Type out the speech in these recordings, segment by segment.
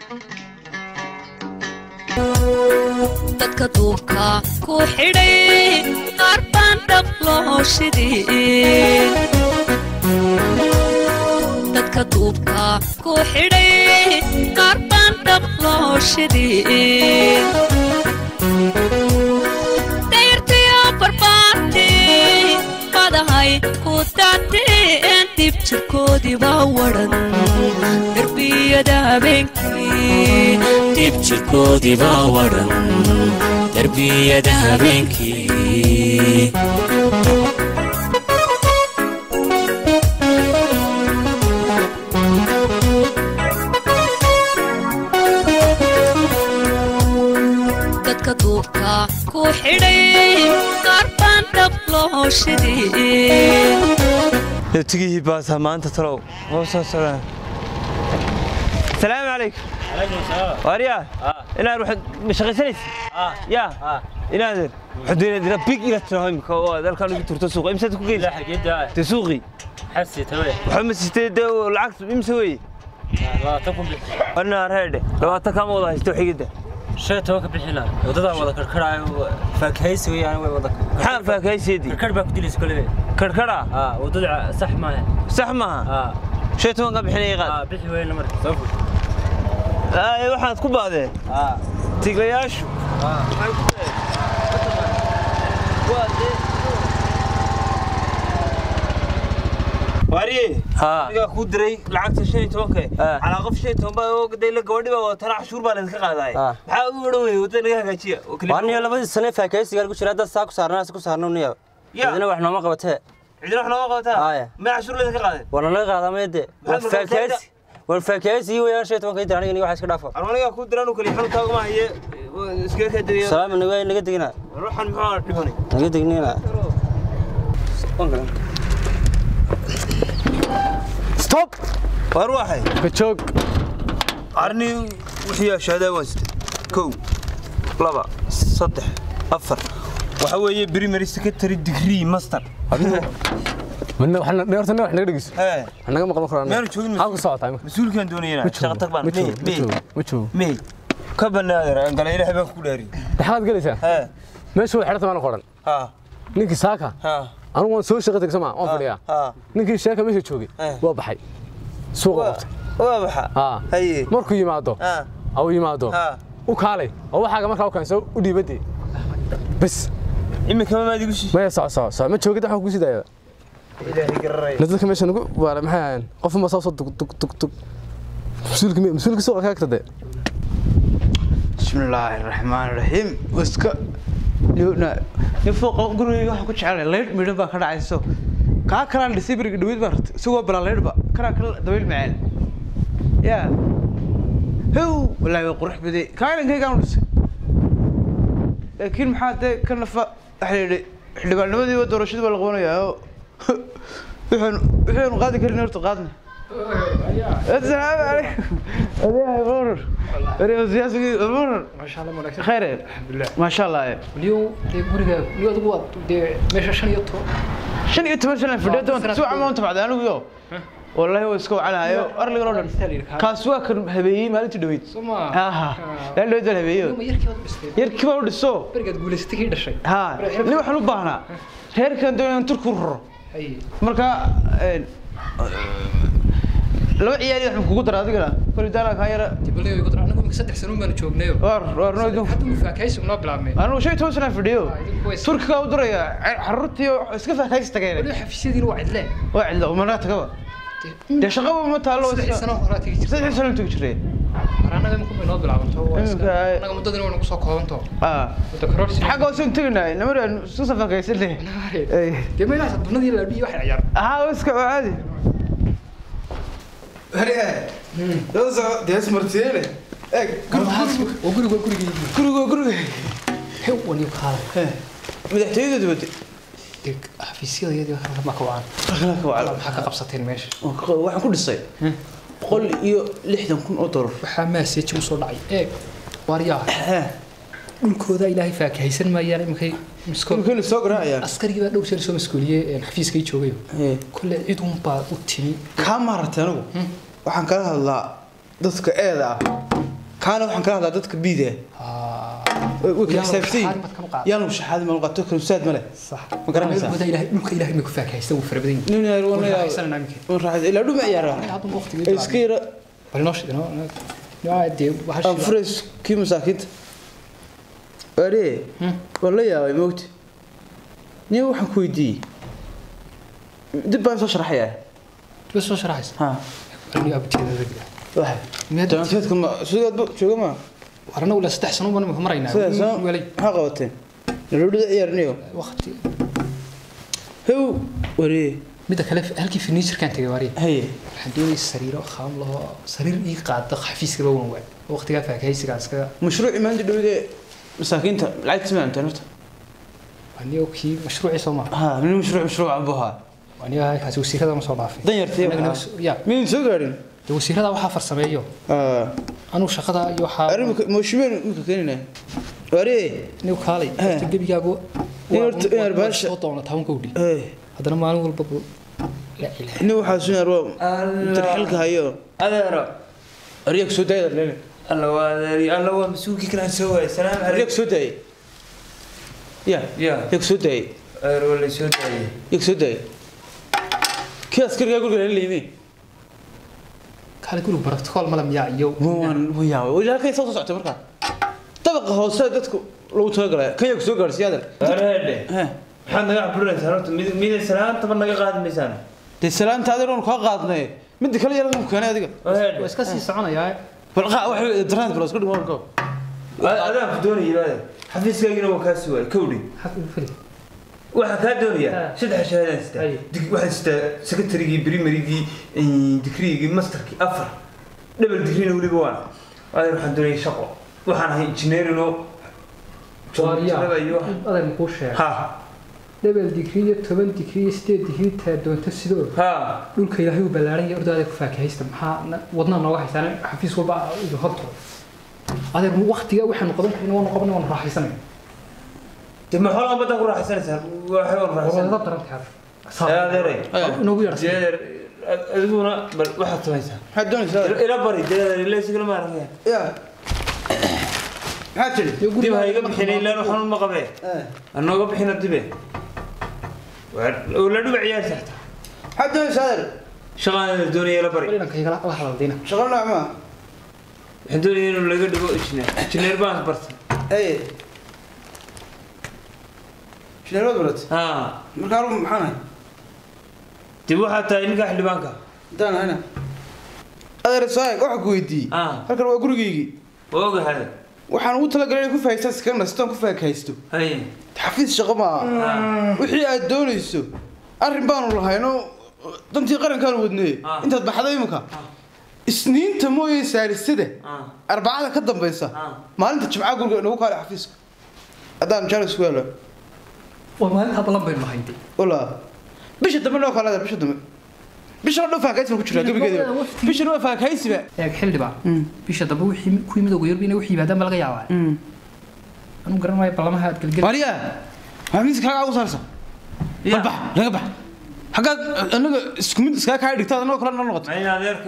dadka duubka ku xidhay qaar baan dhab loo shidin dadka duubka ku xidhay qaar baan dhab loo shidin dayrtiyo barbaartii badahay ku daateen dib jirkoodii baa wadhan derbiyada habeenkii dib jirkoodii baa wadhan derbiyada habeenkii dadka duubka ku xidhay qaar baan dhab loo shidin nabtigihii baasaa maanta talow noo soo socdaan salaamu calaykum waaryaa inaad waxaad ma shaqaysanaysa yaa inaadan waxaad dina big ila tiraho imika oo aad halkaan ugu turto suuqa imsaad ku geysa te suuqii waxba ma siistay dee lacag imse weeye anaa reedhe labaatan kaama wada haysto xigidda shan toban ka bixina wadadaa wada karkaraayo faakahaysi weyaan way wada maxaa faakahayseedii karkar baa ku dilaysa kolebe karkara aa wadada sax maaha sax maaha aa shan toban ka bixinaya qaad aa bixi weyna marka soo fur Ay, waxaad ku baadeen aa tiglayaashu waxay ku deen waa dee waariye haa anigaa kuu diray lacagta shan iyo tobanka Ah. calaa qof shan iyo toban baa oo dayla gabadhi baa wadatana cashuur baa laydinka qaadaay Ah. maxaa ugu odhan weyey wadada naga hagaajiya oo keliya- waa niyo labadii sane faakahaysigaa lagu jira dad saa ku saarnaa si ku saarno niyo Ya. idina wax nooma qabatee cidina wax nooga qabataa Aya. ma cashuur laydinka qaadeen waa nalaga qaadaa mayde waa Maxaad markaa faakahaysi waa faakahaysi iyo wayaan shan iyo tobanka inta aniga niyo waxa iska dhaafo anu anigaa kuu diray anu kaliya xanuunkaa ugama haye iskaga kaa degiya salaam naga naga degina ruuxan muxuu dhibanay naga degnina stop waar waxay kajoog arni wixii ashaadaa waan sitay kow laba saddex afar waxa weeye primary secretary degree master mana waxna dheertana wax naga dhegeyso hee wax naga maqlo koraan meanu joogin halku socotaa imika mas-uulkaan doonayana shaqa tag baan ma mey joogo ma mey joogo ma joogo mey ka banaadeer angala ilaahay baan ku dhaariy dhaxaad galaysaa hee meesha way xidhata maana qoran ha ninkii saaka ha anigu waan soo shaqo tegsa maa waan fadhiyaa ha ninkii sheeka meesha joogay Eh. waa baxay suuqa qabtay waa baxa haa haye markuu yimaado ha au yimaado ha u kaalay oo waxaaga markaa u keenso u dhiibadee bas imika ma maad igu shii maya soco soco soco ma joogid waxaan ku sidaaya ilaahay gararay dadka meesha nagu waala maxay ahaayeen qof ma soo soo dug dug dug dug mas-uulka mi- mas-uulka suuqa ka agtade بسم الله الرحمن الرحيم واسكا ليونا نفوق gurigayga waxa ku jecel leed midho baa ka dhacayso ka kala dhisibiriga dhawid baa rata isagoo bala leed ba kana kala dabayl macaan ya how wallahi waa qurux baday kaalinkayga aan dhisay laakiin maxaa dee ka nafa waxa la yidhi xildhibaannimadii waa doorashadii baa la qabanayaa oo waxaanu waxaanu qaadi karin horta qaadna السلام عليكم يا مرر يا سياسي مرر ما شاء الله مالك خير الحمد لله ما شاء الله اليوم دي guriga iyo adigu waad dee meesha shan iyo toban شن يتمر سنة في الدنيا وانت سوى عمان تبعد انا وياه والله هو اسكو على هاي ارلي رودن كاسوا كان هبيي ما انت دويت soma ها لا لا ده هبيي yarkii waad dhistay يركب او دسو berigaad guulaysatay kii dhashay ها لي waxaan u baahnaa reerkan doonayaan turku raro hay marka een laba ciyaari waxaan kugu daraa adigana kulli daala ka yara dibaleeyo igu dara anagu imika saddex sano baanu joognayo war war no idin hadda uu faakaysigu noo bilaabmay anu shay toban sana fadhiyo turkiga u diraya xarurtii iska faahfaahis tagayna wali xafiisyadiina waa cidle waa cidlo umana tagaba dee shaqaba ma taalo saddex sano horaa tegi jirtay saddex sano tugi jiray mar anaga imika bay noo bilaabanto waa iska Imika, ay- anaga muddadina way nagu soo koobanto ah muddo kororsi xagga hoose teginay namaraan isku safaakaysan leh dee meelahaas adunadii la dhiyo waxay ciyaar ها اسكت عادي ديس مرتين waa guriga waa gurigii كرغو كرغو hew waniyo kaala مدحتيده دبت dee xafiisyadayadii ma ka wacan خلاك وعلى maxaa ka qabsateen meesha waxaan ku dhisay boqol iyo lixdan kun oo dolar waxaa maaseji usoo dhacay eeg waaryaa dhulkooda ilaahay faakahaysan maayaan iminkay miskool kulkeen soo garaacaya askarigii baa dhow jeer soo maskooliyey xafiiskay joogayo kole cid un baa u timi kaa maaragtay anigu waxaan kala hadlaa dadka eeda ah kaana waxaan kala hadlaa dadka biida haa way way kala Yaa xisaabsan shahaadi baad kama qaad. yaan shahaadi ma qato kalumsaad ma leh sax Ma garanaysaa? Meelkooda ilaahay dhulka ilaahay ma ku faakahaysta wuu fara badan yahay nin yar Waan wana raaxaysananaa iminka. wan raaxay ilaa dhuma ciyaara hadda waqtigeeda iska yara bal noo sheeg noo noo dee waxa aan furays kii masaakiinta waare waan la yaabay moogta nin waxaan ku weydiiyey dib baan soo sharaxayaa bas soo sharaxaysa ha aniga abjeeda ragga waxa Miyaad- jaanteedka ma sidaad jooga ma warna ula saddex sano baan imika maraynaa sidaas welay maxaa qabateen nalodhida ciyaarinayo waqti hew waree midda kale halkii furniture-kaan tegay waariye haye waxaan doonayay sariiro khaam laho sariir ii qaada xafiiskaba wan waay waqtigaa faakahaysigaa iskaga mashruuci maanta dhowde masaakiinta lacagta ma aantaan horta anigo kii mashruucii soo maa ha nin mashruuc mashruuc aan buu ahaa aniga kaasi wasiirada ma soo dhaafay dan yartay Anagana waxaa was- ya miyn soo gaadhin dee wasiirada waxaa farsameeyo anuu shaqada iyo waxaa arrinka mooshimen marka keenina waree anigu kaalay Eh. horta gebigaagu In horta- in arbaash- soo doona toban kowdhi hey haddana maalin walba buu la ilahay nin waxaa sunar waa tarxilka hayo adeero aryaga soo daayada leele alla waa adeeri alla waa masuulkii kalaan soo waayay salaam aryaga calaykum soo daayay ya ya yaga soo daayay adeer waa laysoo daayay yaga soo daayay kii askarigaa guriga lala leeyme kaale guriga protocol mala miyaa iyo waan yaabay weli halkay soo socotay markaa dabaqa hoose dadku lagu talagalay kan yaga soo gaadhsiiy adeer areedhe he maxaad naga caburaysaan horta mid miday salaantaba naga qaadi maysaan dee salaanta adeer oon kaa qaadnay midda kale yar ku keenay adiga waa areedhe iska sii soconayaa bal qaa wax daraan bal isku dhimo warko adaan ku doonaya adeer xafiiskaagina waa kaa sii waayay kowdhi xaq u fili waxaa kaa doonayaa Ah. saddex shahaadaan sitaa Ay. Dig- waxaan sitaa secretarygii primarygii digrigii masterkii afar double digrina weliba waan adeer waxaan doonaya shaqo waxaan ahay engineerinoo joogtada iyo wax- adeer makuu sheegay ha debel digrii iyo toban digrii iyo sideed digrii taa doonto sidoo ha dhulka ilaahay uu ballaaran yahay ordaada ku faakahaysta maxaa na- wadnaa nooga haystaan xafiis walba idu horto adeer waqtiga waxaanu qaban karina waanu qabanay waanu raaxaysanay de ma xoolaha badan ku raaxaysanaysaa waxay waan wadada raaxaysan daran tahay yaa adeeray inoogu yeedhsan jeeder adiguna bal waxaad samaysaa maxaad doonaysaa adeer ila bari jeeder ilaysigala ma aragaya ya maxaad tiri dib ha iga bixin ilaan waxaan ma qabee anooga bixina dibe oo la dhuba ciyaar saxta maxaad doonaysaa adeer shaqaan doonaya ila bari inankayga la hadaldayna shaqo nooc maa waxaan doonaya inuu laga dhigo injineer injineer baan bartay Hey. Shineerad barat. ha Marka aru maxaan ahay? dib waxaa tahay ninka xildhibaanka Intaan ahayna. Adeer saay waxa ku weydiiyey. Ah. Halkan waa gurigeygii. waa ogahay Waxaan ugu talagalay inaan ku faa'iidaysto iska nasto ku faakaysto. hay Xafiis shaqo ma aha. Wixii aad doonayso. Arrin baanu lahayno dantii qarankaan wadnay. Ah. Intaad baxday imika. Isniinta mooyee saalisada. ah Arbacada ka dambaysa. Ah. Maalinta Jimcaha guriga inagu kaalay xafiiska. Haddaan jaalis ku helo. waa maalinta balan baynu nahaynday Wala. Bisha dambe noo kaalada bisha dambe. Bisha dhan faakaysi ku jira gabigeeda. Bisha waa faakaysiba. eeg xildhibaan bisha dambe wixii ku yimid ugu yarba inay wax yimaadaan ba laga yaabaa anu garan maayo ballamaha aad gelgel Maria. Waa miiska kaga ugu saarsan. Ya. Bax, laga bax. Xagga anaga isku mid iska ka dhigtaa anoo kala noqoto. ma in adeerka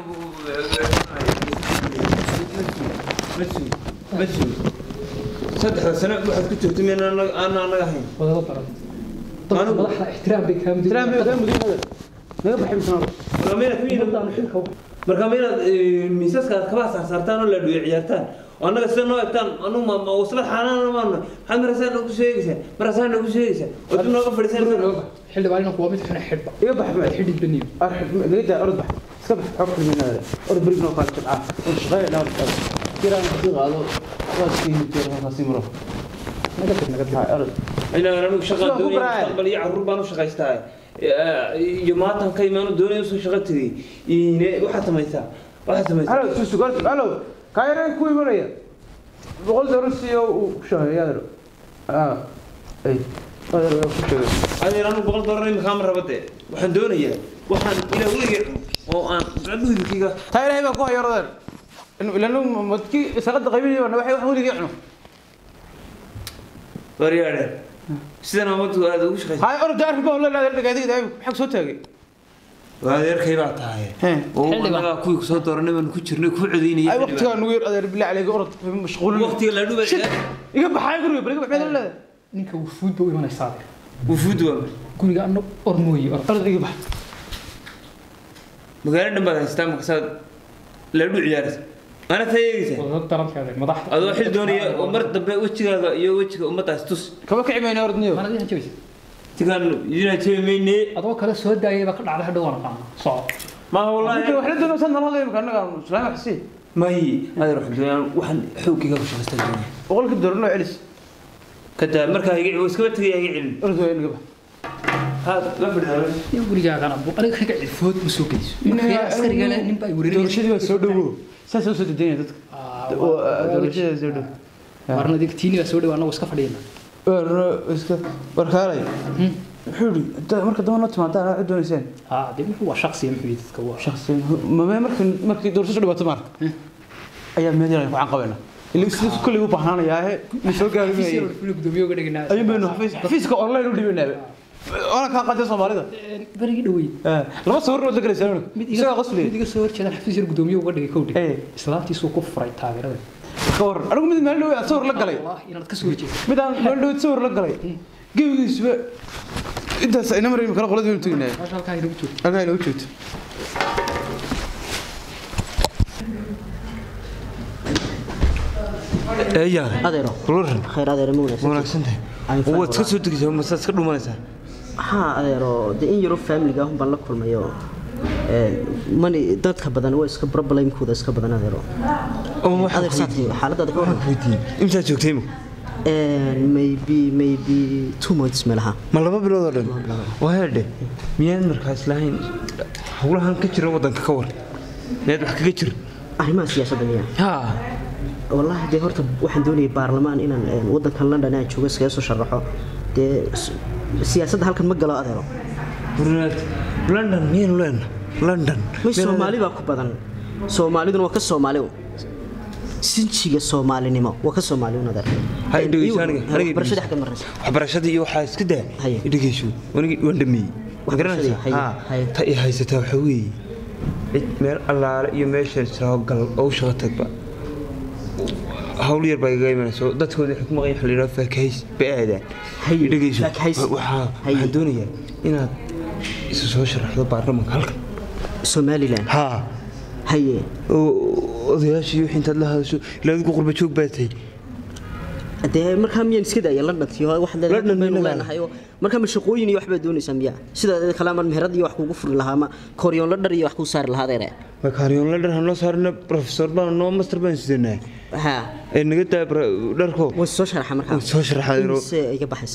masu saddexda sano waxaad ku jirtay miyaan anaga aan anaga ahayn wadada baran dadka Anigu- madaxda ixtiraam bay kaa Tiraam bay mudan ka mudin. Laga baxay misna. marka mayna ku yimid marka mayna miisaska aad kaba saarsaartaan oo la dhuyo ciyaartaan oo annaga sida noo egtaan anu ma ma waslad xaanaan maana maxaad marasaan noogu sheegaysaa marasaan noogu sheegaysaa oo dib nooga fadhiisan xildhibaan inanku waa mid xuna xidhba Iga bax ma. xidhid baniyo Arxid laga daa orod bax. Iska bax xog kulminada. Orod brig noo kala jabca. Oo shaqay dhaaf. Kiraan ku qaado. Waa siin jeer ma simro. naga tag naga tag Ha orod. inaan anigu shaqa Sidoo ku doonaya baraaya. mustaqbal iyo carruur baan u shaqaystaa iyo maatan ka imaanu doonaya usoo shaqo tegay ine waxaad samaysaa waxaad samaysaa Halo, tu sugar. Halo. Kaayare ku imanaya. Boqol doolar si uu ku shaqeeyaa. Ah. Ay. Adeer waa ku shaqeeyaa. adeer anu boqol doolar imika ma rabade waxaan doonayaa waxaan ilaa weligay cuno oo aan gacmuhidkiga taageerahay baa ku hayaradeen ilaa madkii shaqada qaybinayay baa waxay wax weligii cuno waryaadhe sidan amadu aad ugu shaqaysa hay orda arrin baa la leedahay dhagaadiga daay xaq soo taagay waa adeerkay baa tahay Hee. oo Xildhibaan. annagaa kuwii kusoo dooranay baan ku jirnay ku ay codaynayay waqtigaa nugu yar adeer bilaa caleyga orod mashquulin waqtiga la dhuba iga baxay guriga bal iga baxay leedahay ninka wufuud ba u imanaysaa adeer wufuud waa guriga anna or mooye or orod iga bax magaalo dhan baad haystaa markasaad la dhu ciyaaraysa mana tayeegaysa wadada daranka adeer madaxda adoo xil doonaya oo mar dambe wejigaaga iyo wejiga ummaddaas tus kaba kici mayna orod niyo mana dihan jabaysa tigaan idinaa jebi mayne adoo kale soo daayay baa ka dhacday hadhow waan aqaana soco maaha ninka wallaahi wax la doonaysa nalada imka annaga islaam xasi mahi adeer waxaan doonaa waxaan xooggiga ku shaqaystaan doonaya boqolka doolar noo celis kadaa markaa iga iskaba tegaya iga celin orod waa iga bax haad la fadhidaa in gurigaagana bu aniga kaga cifood ma soo geyso markii askariga leh nin baa i wareerinaya doorashadii waa soo dhowo saas u soo dedeynaya dadka doorashada soo dhow warna dig tiini baa soo dhaw annagu iska fadhiyana iska warkaalay wuxuu yidhi "Hadda- marka dama noo timaadaan waxaad doonaysaan haa dee wuxuu waa shaqsiya muxuu yidhi dadka waa shakhsi mame markii markii doorashada dhibaato maarka ayaa meel yar ku canqabayna ilaa sidaas kulli u baahnaanayaa ma soo gaari xafiis yar maayo oo gudoomiye uga dhiganaa ayun baynu xafiis xafiiska online u dhibanaa ona kaa qaatay soomaalida barigii dhaweyd Eh, laba sawir nood la galaysaa mid isagaa iga qosliya mid iga soo horjeedaan xafiis yar gudoomiye uga dhigay kowdhi Eh. islaantiisuu ku furay taageerada ka waran anigu mid maalin dhow sawir la galay wallahi inaad ka soo horjeedo mid aan maalin dhow sawir la galay gebigiisuba intaas ayna maraymi kala qolada baynu teginaa meesha halkaa inagu joogto halkaa inoogu joogto eeyaa adeero ruuran khayr adeero ma wanaagsan wanaagsantahay Aan fahmo. waad iska soo degaysaa masaad iska dhumanaysaa haa adeero dee in yaroo faamiliga ahun baan la kulmayo mani dadka badan waa iska problemkooda iska badan adeero oo waxaan adeer saatay xaaladaada ka waran weydiiyey imsaad joogtay imika maybe maybe two months meelaha ma laba bilood oo dhan waa heedhe miyaad markaas lahayn howlahan ka jira waddanka ka war miyaad wax kaga jira arrimaha siyaasadda miyaa haa wallaahi dee horta waxaan doonayay baarlamaan inaan een, waddankan london aan joogo iskaga soo sharaxo dee s- siyaasadda halkan ma galo adeero burnaad london miyaynu leenna london may soomaali baa ku badan soomaaliduna waa ka soomaali un. sinjiga soomaalinimo waa ka soomaali un adeer ha Een, idhegeyso iyo- aniga ha, aniga waxbarashada idhegeyso. xagga maraysa waxbarashadii iyo waxaa iska daa Haye. idhegeyso wanigi waan dhameeyey ma garanaysaa haye, haa haye. ta i haysataa waxaa weeye cid meel allaale iyo meesha jirao gal oo u shaqo tagba hawl yar baa igaga imanaysa oo dadkooda waxay ku maqan yahay la yidhaha faakahays bay aadaan Haye, idhegeyso faakahays. waxaa Haye. waxaan doonayaa inaad isu soo sharaxdo baarlamanka halkan somalilan haa haye oo odayaashii wixii intaad la hadasho ilaa adigu qurba joog baa tahay dee markaa miyaan iska daaya londontii oo wax London baynu inaga. leenahay oo markaa ma shaqooyin iyo waxbaa doonaysaa miyaa sida kale ama meherad iyo wax kugu furi lahaa ama koryoon la dhar iyo wax kuu saari lahaa adeere makaariyoon la dhar hanoo saarna professor baan noo master baan sidanaa ha ee naga daa bra- dharko way soo sharaxa markaa Way soo sharaxaa, adeero. se iga baxaysa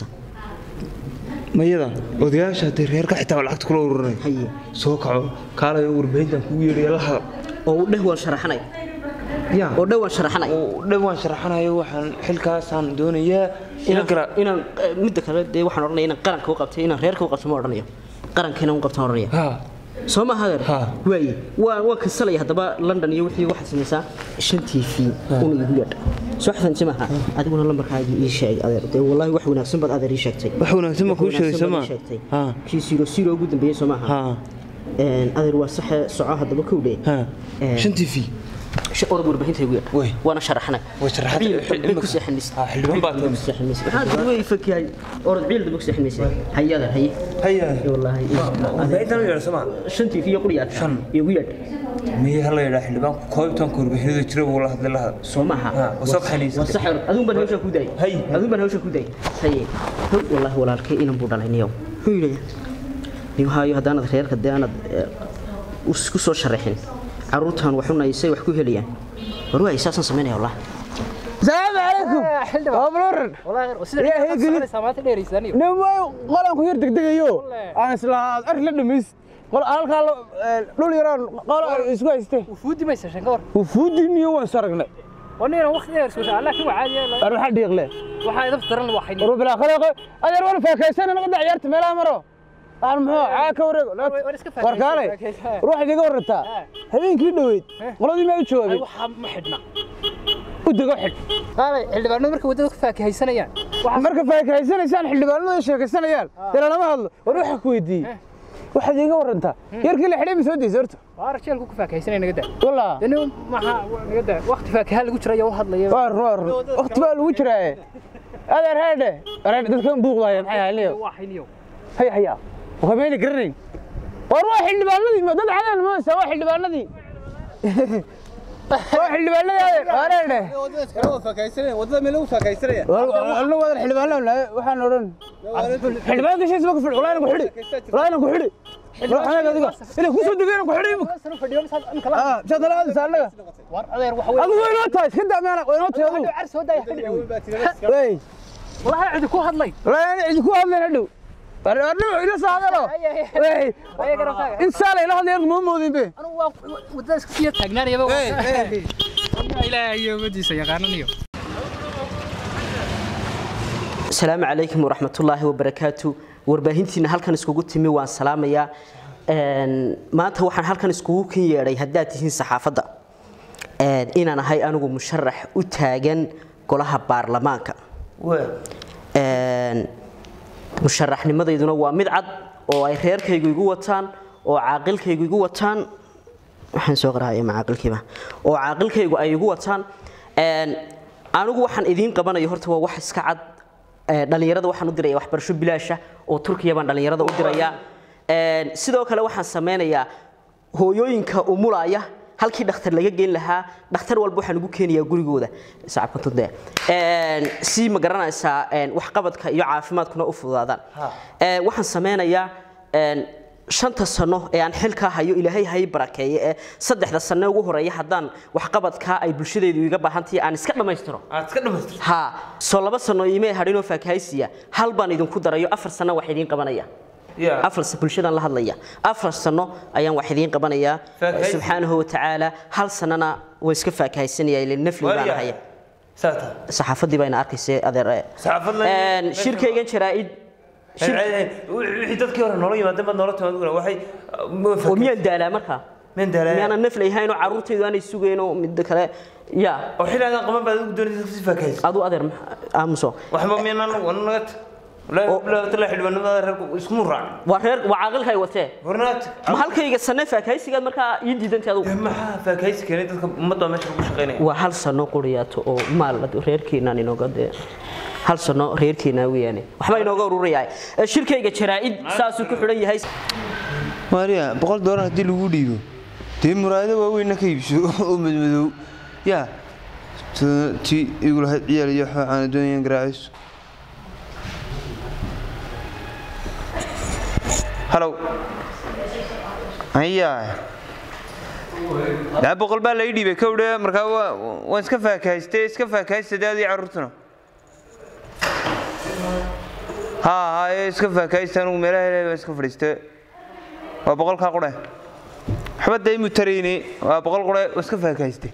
mayada odayaasha hadday reerka xitaa lacagta kula ururinay haye soo kaco kaalayo warbaahintan kugu yeedhaya la hadal oo u dheh waan sharaxanay ya oo dheh waan sharaxanay oo dhan waan sharaxanayo waxaan xilkaasaan doonayaa ila gara inaan eh, midda kale dee waxaan odhanaya inaan qaranka u qabtay inaan reerka u qabto ma odhanayo qaranka inaan u qabto ma odhanaya ha soo ma hadeer Ha. waaye waa waa kasalaya haddaba london iyo wixii waxaad samaysaa shan t v una igu yeedha soo xasanti maaha adiguna lambarkaaga ii sheeg adeer dee wallaahi wax wanaagsan baad adeer ii sheegtay wax wanaagsan ma kuu sheegay wanaagsan soo baad ma ii sheegtay ha kii siro siro ugu dambeeyey soo maaha ha Een, adeer waa saxe soco haddaba kowdhe ha Een, shan t v sh- orod warbaahinta igu yeedha Way. waana sharaxnay Way sharaxad- Ciil xil- dambe ku imika- seexanaysa Ha, xildhibaan baad tahay. maxaa duway fakihay orod ciil dambe ku seexanaysa haye adeer haye haya wallaahi warbaahintan u yeedha soo ma shan t v iyo quriyaad Shan. igu yeedha miye hala yidhaa xildhibaanku koobtanka warbaahinada jira buu la hadlay la hadal soo maaha Ha, waa soo kaxaynaysa. waa sax adun baan hawsha ku daayay Hay. adun baan hawsha ku daayay haye hog wallaahi walaalkay inan buu dhalay niyow muxuu yidhi niyo haayo haddaanad reerka dee aanad eh, isku soo sharaxin carruurtan waxunay say wax ku helayaan war waay saasaan samaynaya wallah salaamu calaykum waa baloran nin way qolanku yar degdegayo aan isla ar la dhamayst qol halkaa la- ee, dhul yaraan qol isku hayste wufuudi maysa shan ka hor wufuudiniyo waan saragnay wanina waqti dheer soo socdaa laakiin waa caadi ar waxa dhiiqle waxaa idaf daran waa xayni war bilaa khaleeqo adeer war faakaysan anaga da ciyaarta meelaha maro aan muxuu caa ka wareego war iska faakaysan, war kaalay faakaysan. ruux idiga warantaa habeenkii dhoweyd qoladii ma u jawaabay waxaa ma xidhna u dego xidh qaalay xildhibaanadu markay waddada ku faakahaysanayaan marka faakahaysanaysaan xildhibaanadu ay sheekaysanayaan dee lalama hadlo war waxa ku weydiiyey waxaad iiga warantaa yarkii la xidhay ma soo daysa horta waar jeelku ku faakahaysanaya naga daa wallah dani maxaa naga daa waqti faakaha lagu jira ayaa u hadlaya waar waar waqti baa lagu jiraaye adeer heedhe areedhe dadkan buuqdaaya maxay ahayniyo waa hayniyo haya haya wakameyna garanayn war waa xildhibaanadii ma dad cadaan maasa waa xildhibaanadii waa xildhibaanadii adeer areedhe anu wadan xildhibaanada nahay waxaan odhan xildhibaan gashiis ma ku fidhi walaa ku xidhi walaa ku xidhi xanaga adiga inay ku soo degeen ku xidhi ah jadala aad saalaga waar adeer waxa weeye adigu way noo tahay iska daa meena way noo tahay adigu car soo daaya xilli wey wallahi cidi ku hadlay walaa cid ku hadleen hadhow arnu ila saadalo wey ayaa garabkaaga in saala ila hadleen ma moodin be anu waa wadada iska sii taagnaanayaba ilaahay iyo wadiisa yaqaananayo asalaamu calaykum waraxmatullaahi wabarakaatu warbaahintiina halkan iskugu timi waan salaamayaa Een, maanta waxaan halkan iskugu kin yeedhay haddaad tihiin saxaafadda Een, inaan ahay anigu musharax u taagan golaha baarlamaanka Een, musharaxnimadeyduna waa mid cad oo ay reerkaygu igu wataan oo caaqilkaygu igu wataan waxaan soo qarahaya macaaqilkiiba oo caaqilkaygu ay igu wataan Een, anigu waxaan idiin qabanayo horta waa wax iska cad Ee, dhalinyarada waxaan u diraya waxbarasho bilaasha oo turkiya baan dhalinyarada u diraya Een, sidoo kale waxaan sameynayaa hooyooyinka umulaya halkii dhakhtar laga geyn lahaa dhakhtar walba waxaan ugu keenayaa gurigooda sacabka tunde Een, si ma garanaysaa een, waxqabadka iyo caafimaadkuna u fududaadaan Een, waxaan sameynayaa een, shanta sano ee aan xilkaa hayo ilaahay hay barakeeye ee saddexda sano ugu horeeya haddaan waxqabadkaa ay bulshadeedu iga baahan tahay aan iska dhammaystiro aad iska dhamaystir ها soo laba sano iimay hadhinoo faakahaysiya hal baan idinku darayo afar sano wax idiin qabanaya Ya. afar sa- bulshadan la hadlaya afar sano ayaan wax idiin qabanayaa Faakahaysi. subxaanahu watacaala hal sanana way iska faakahaysanaya ilaa nafli baan haya saata saxaafadii bayna arkaysay adeer eh. Saxaafad la- Een, shirkaygan jaraa'id shir- wixii dadkii hore noola yimaadeen baad noola timaad waxay oo miyaan daalaa markaa meen daalaa miyaanan nafli ahayn oo carruurtaydu aanay sugayn oo midda kale ya oo xilaadan qaban baad ugu doonaysa si faakahaysa adu adeer ma- aamuso waxba miyaan anu nagat la tala xildhibaanada reerku isku muraac waa reer waa caaqilkay watee warnaat ma halkayga sanne faakahaysigaad markaa ii diidantay adugu maxaa faakahaysi keenay dadka ummadda meesha lagu shaqaynaya waa hal sano quriyaato oo maal reerkeenaan inooga dee hal sano reerkeenaa weeyaane waxba inooga ururayaa Ee, shirkayga jaraa'id saasuu ku xidhan yahay maariya boqol doolar haddii lagu dhiibo dee muraayado waaweynna ka iibso oo madmadow yaa ti igu lahayd ciyaal iyo waxaa aan doonayaan garaacayso halow ayaa daa boqol baa lai dhiibay kowdhe markaa waa- waan iska faakahaystay iska faakahaystay dee adii carruurtuna haa haa ee iska faakahaysta anugu meelaha helay baan iska fadhiistay waa boqolkaa qure waxba dee imu tarayne waa boqol qure waa iska faakahaystay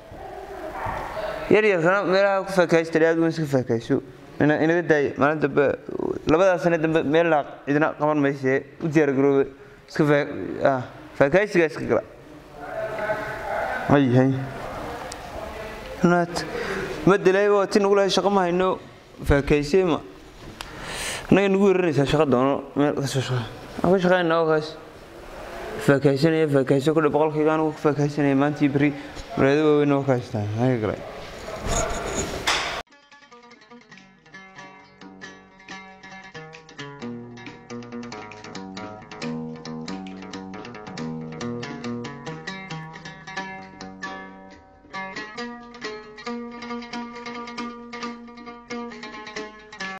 yar yarkana meelaha ku faakahaysta aad waan iska faakahayso ina inaga daaya maalin dambe labadaas sane dambe meel laa cidina qaban mayse u diyaar garoobe iska faa- ah, faakahaysigaa iska gala hay hay naat ma dilay waa ti nagu lahay shaqo ma hayno faakahaysee ma annaga nagu weeraranaysaa shaqa doono meel kasoo shaqa aan ka shaqaynaa oo kaas faakahaysanaya faakahayso kudhe boqolkayga anigu ku faakahaysanaya maantii beri muraado waaweyn oo ka haystaan haga galay